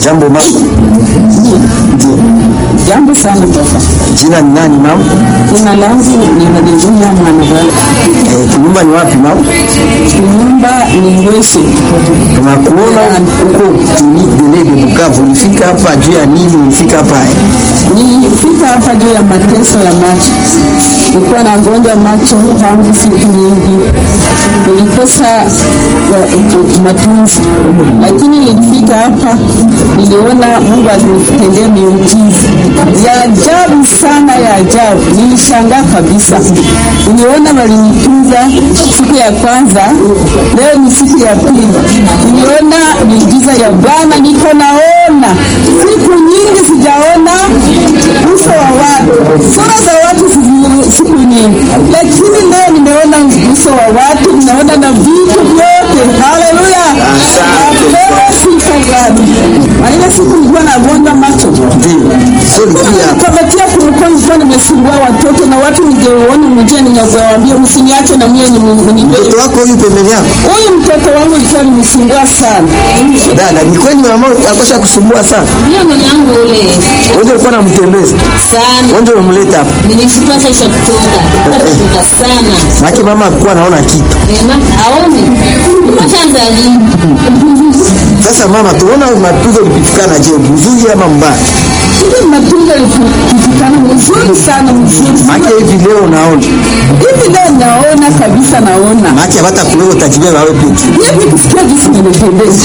Jambo mama. Ndio. Jambo sana baba. Jina ni nani mama? Jina langu ni Madedunia Mwanabala. Eh, nyumba ni wapi mama? Nyumba ni Ngwese. Tunakuona huko kliniki Delege Bukavu. Ulifika hapa juu ya nini? Ulifika hapa Nilifika hapa juu ya mateso ya macho. Nilikuwa na gonjwa macho tangu siku nyingi, nilikosa uh, matunzi, lakini nilifika hapa, niliona Mungu alinitendea miujiza ya ajabu sana, ya ajabu. Nilishangaa kabisa, niliona walinitunza siku ya kwanza, leo ni siku ya pili, niliona miujiza ya Bwana, niko naona siku nyingi sijaona uso wa watu, sura za watu siku- siku nyingi, lakini leo nimeona uso wa watu, ninaona na vitu vyote. Haleluya, napewa sifa gani? Na ile siku nilikuwa nagonjwa macho Ndio. Sio ulikuja hapa. kabatia kulikuwa nilikuwa nimesumbua watoto na watu ningeuona mjia, ningewaambia msiniache na mie ni Mtoto wako huyu pembeni yako? huyu mtoto wangu ilikuwa nimsumbua sana. Dada, ni kweli mama akosha kusumbua sana. Ndio mwenye yangu ule Wewe ulikuwa unamtembeza. sana. Wewe ndio umemleta hapa. Nilishukua sasa kutoka. Kutoka sana. Maana mama alikuwa anaona kitu. Ema aone. Kwanza lini? Sasa mama, tuona mapigo lipitikana je, mzuri ama mbaya? Hivi matunzo yalipitikana mzuri sana, mzuri Maana hivi leo unaona. hivi leo naona kabisa, naona Maana hata kuleo utajibeba wewe peke. hivi kusikia jinsi nimependeza.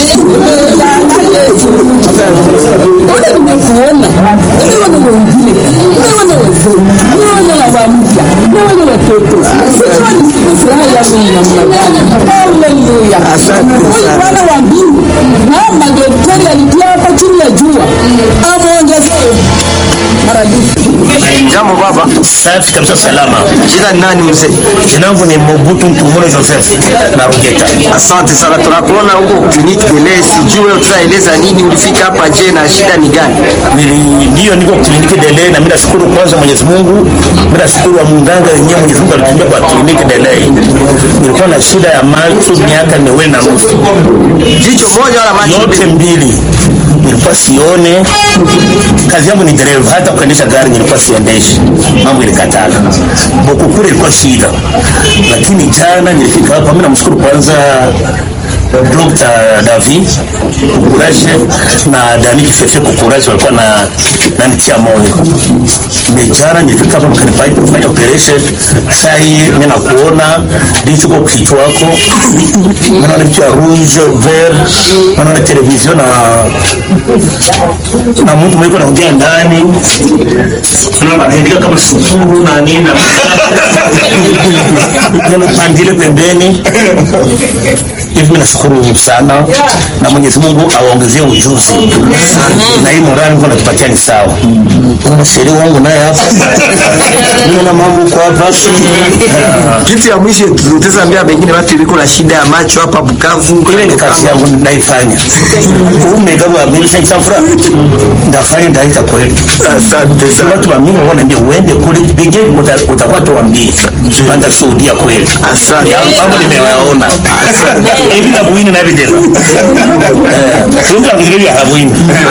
Ule nimekuona, nimeona wengine, nimeona wazee, nimeona baba mpya, nimeona watoto. Sijua ni furaha yangu ni namna gani. Haleluya. Asante Huyu sana. Bwana wa mbingu na madaktari alitia hapa chini ya jua ameongezea maradufu. Jambo baba. Safi kabisa, salama. Jina ni nani mzee? Jina langu ni Mobutu Ntumure Joseph na Rugeta. Asante sana, tunakuona huko kliniki Delege. Sijui utaeleza nini, ulifika hapa je, na shida ni gani? Nili- Ndio niko kliniki Delay na mimi nashukuru kwanza Mwenyezi Mungu. Mimi nashukuru wa munganga yenyewe Mwenyezi Mungu alitumia kwa kliniki Delay. Nilikuwa na shida ya macho miaka miwili na nusu. Jicho moja wala macho Yote mbili. Nilikuwa sione. Kazi yangu ni dereva, hata kuendesha gari nilikuwa siendeshi. Mambo ilikatala. Bokukure ilikuwa shida. Lakini jana nilifika hapa, mimi namshukuru kwanza Dr. David Kukuraje na Dani Kifefe Kukuraje walikuwa na nanitia moyo. Mejana nilifika hapa mkanifanya kufanya operation. Sasa hii mimi nakuona ndicho kwa kichwa wako. Naona vitu ya rouge vert, naona television na na mtu mwiko anaongea ndani. Naona anaandika kama sukuru na nini na Naona pandile pembeni hivi mimi nashukuru sana na Mwenyezi Mungu awaongezie ujuzi na hii morali Mungu anatupatia ni sawa. Kuna sheria wangu naye hapa mimi na mambo kwa hapa Kitu ya mwisho tutaambia pengine watu iliko na shida ya macho hapa Bukavu. ile ni kazi yangu naifanya. Umegawa mimi sasa fura ndafanya ndaita kweli. Asante Sasa sana. watu wa mimi wanaambia uende kule pige utakuwa tuambie. Panda shuhudia kweli. Asante. Ya mambo nimewaona. Hivi na buini na video. Eh, tunga ngiri ya buini.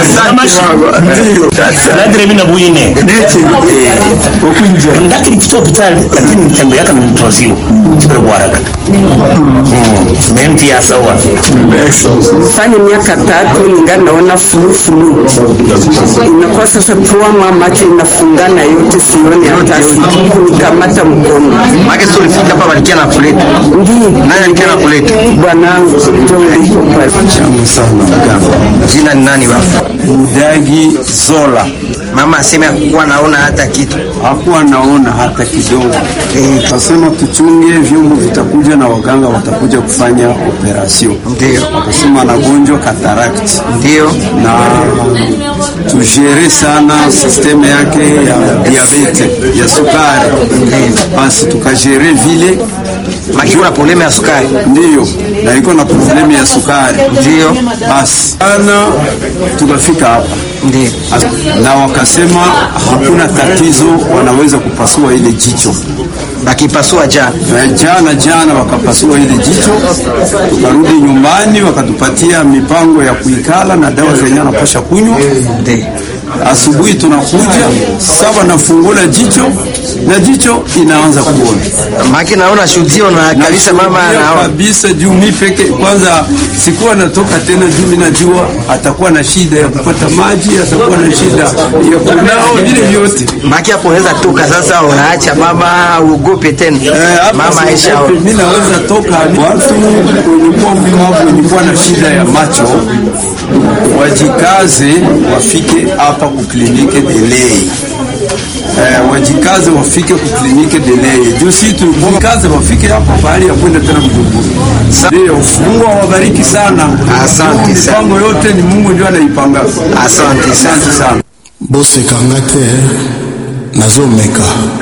Nadre mina buine. Ndakiri kitu hospitali lakini mtembe yake ni mtozio. Kibere bwaraka. Menti ya sawa. fanya miaka tatu ningali naona fulufulu, inakuwa sasa pua macho inafungana yote, sioni hata kunikamata mkono. Maana sio ulifika hapa walikia na kuleta. Ndiyo Nani alikia na kuleta? bwanangu ndio ulipo pale. Jina ni nani baba? Mudagi Zola Mama asema kuwa naona hata kitu. hakuwa naona hata kidogo. Eh, Kasema tuchunge, vyombo vitakuja na waganga watakuja kufanya operasyon. Ndio. Wakasema anagonjwa cataract Ndio. na tujere sana sisteme yake ya diabete ya sukari, basi tukajere vile Maki kuna problema ya sukari. ndiyo, na iko na problemu ya sukari Ndio. basi ana tukafika hapa Ndio. As- na wakasema hakuna tatizo, wanaweza kupasua ile jicho. Bakipasua jana. Na jana jana wakapasua ile jicho, tukarudi nyumbani, wakatupatia mipango ya kuikala na dawa zenye anapasha kunywa. Ndio. Asubuhi tunakuja saba, nafungula jicho na jicho inaanza kuona Maki naona shuhudio na kabisa mama Nashuhudia anaona. kabisa juu mi peke kwanza sikuwa natoka tena, juu mi najua atakuwa na shida ya kupata maji, atakuwa na shida ya kunao, vile vyote Maki hapo unaweza toka sasa, unaacha mama uogope tena. Eh, hapa Mama Aisha. siogopi, mi naweza toka. Watu wenye kuwa mlemavu wenye kuwa na shida ya macho wajikaze, wafike hapa kuklinike delei Eh, wajikaze wafike kuklinike delei juu si tujikaze wafike hapa pahali ya kwenda tena Bujumbura. Ndio, Mungu awabariki sana. Asante Mungu sana. Mipango yote ni Mungu ndio anaipanga. Asante sana. Asante sana. bosekanga te nazomeka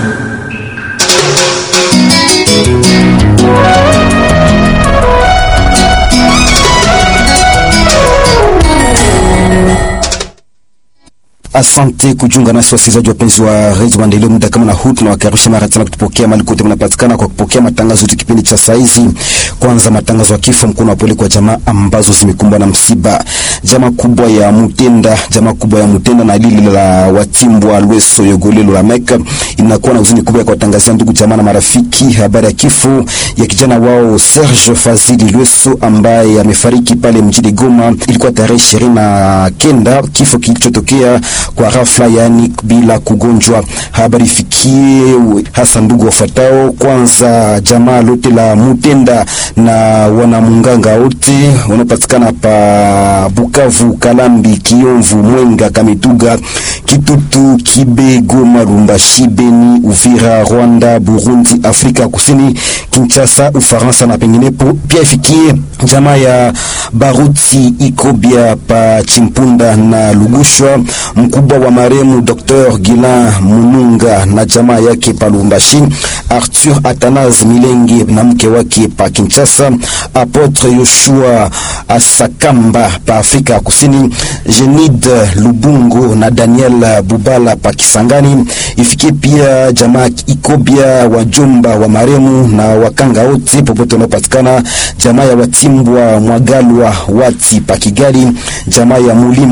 Asante kujiunga nasi wasikilizaji wapenzi wa redio Maendeleo. Muda kama na huu tunawakaribisha mara tena kutupokea mali kote mnapatikana kwa kupokea matangazo yetu kipindi cha saizi. Kwanza matangazo ya kifo, mkono wa pole kwa jamaa ambazo zimekumbwa na msiba. Jamaa kubwa ya Mutenda, jamaa kubwa ya Mutenda na lili la Watimbwa Lweso Yogolelo la Meka inakuwa na huzuni kubwa ya kuwatangazia ndugu jamaa na marafiki habari ya kifo ya kijana wao Serge Fazili Lweso ambaye amefariki pale mjini Goma. Ilikuwa tarehe ishirini na kenda kifo kilichotokea kwa ghafla, yaani bila kugonjwa. Habari ifikie hasa ndugu wafuatao, kwanza jamaa lote la Mutenda na wanamunganga wote wanaopatikana pa Bukavu, Kalambi, Kiomvu, Mwenga, Kamituga, Kitutu, Kibe, Goma, Lubumbashi, Beni, Uvira, Rwanda, Burundi, Afrika Kusini, Kinshasa, Ufaransa na penginepo. Pia ifikie jamaa ya Baruti Ikobia pa Chimpunda na Lugushwa, mkubwa wa maremu Dr. Gilan Mununga na jamaa yake pa Lubumbashi, Arthur Atanas Milenge na mke wake pa Kinshasa, Apotre Yoshua Asakamba pa Afrika Kusini, Jenid Lubungo na Daniel Bubala pa Kisangani. Ifikie pia jamaa Ikobia wajomba wa maremu na wakanga wote popote wanaopatikana, jamaa ya Watimbwa Mwagalwa Wati pa Kigali, jamaa ya Mulima